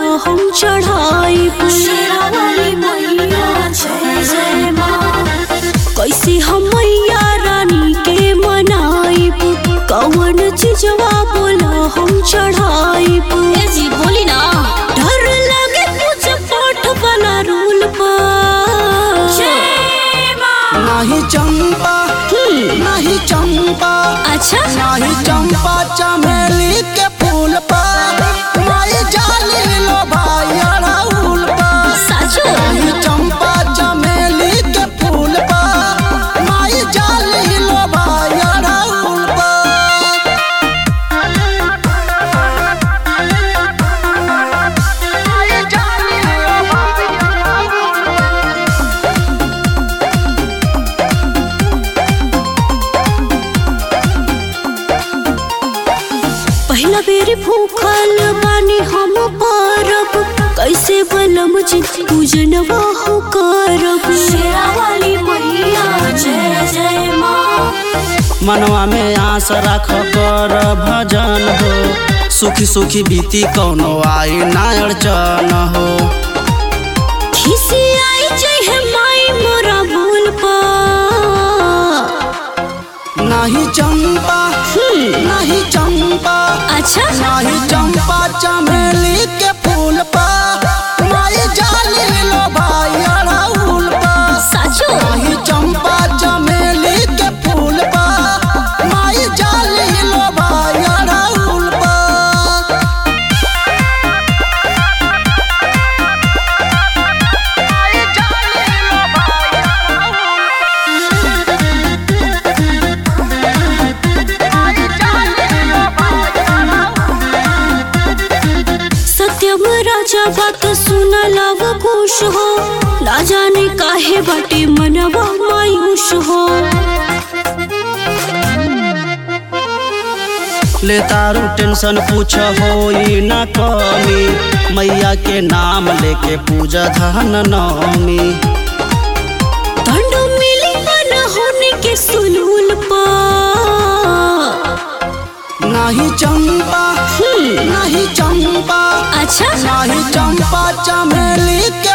हम चढ़ाई शेरावाली मैया जय जय माँ कैसे हम मैया रानी के मनाई कौन चीजवा बोला हम चढ़ाई ए जी बोली ना डर लगे पूजा पाठ वाला रूल पर जय माँ नाही चंपा नाही चंपा अच्छा नाही चंपा चमेली के फूल पर माई जाली लो भाई अड़हुल पर साचो नाही चंपा चमेली के फूल पर माई जाली लो भाई अड़हुल पर माई जाली लो भाई अड़हुल पर पहला बेरी भूखल बानी हम पारब कैसे बलम जी पूजनवा हो करब शेरावाली मैया जय जय माँ मनवा में आस रख कर भजन हो सुखी सुखी बीती कौनो आई ना अड़चन हो खिसी आई चाहे माई मोरा बोल पर नहीं चंपा नहीं चंपा अच्छा नहीं चंपा चमेली के फूल पर माई जाली लो भाई अड़हुल पर साचो नहीं चंपा चमेली के फूल पर माई जाली लो भाई अड़हुल पर माई जाली लो भाई अड़हुल सत्यम राजा बात सुन लव खुश हो ना जाने काहे बाटे मनवा मायूस हो ले तारू टेंशन पूछ होई न कमी मैया के नाम लेके पूजा धन नौमी दंड मिली मन होने के सुलूल पर नहीं चंपा नहीं चंपा अच्छा नहीं चंपा चमेली के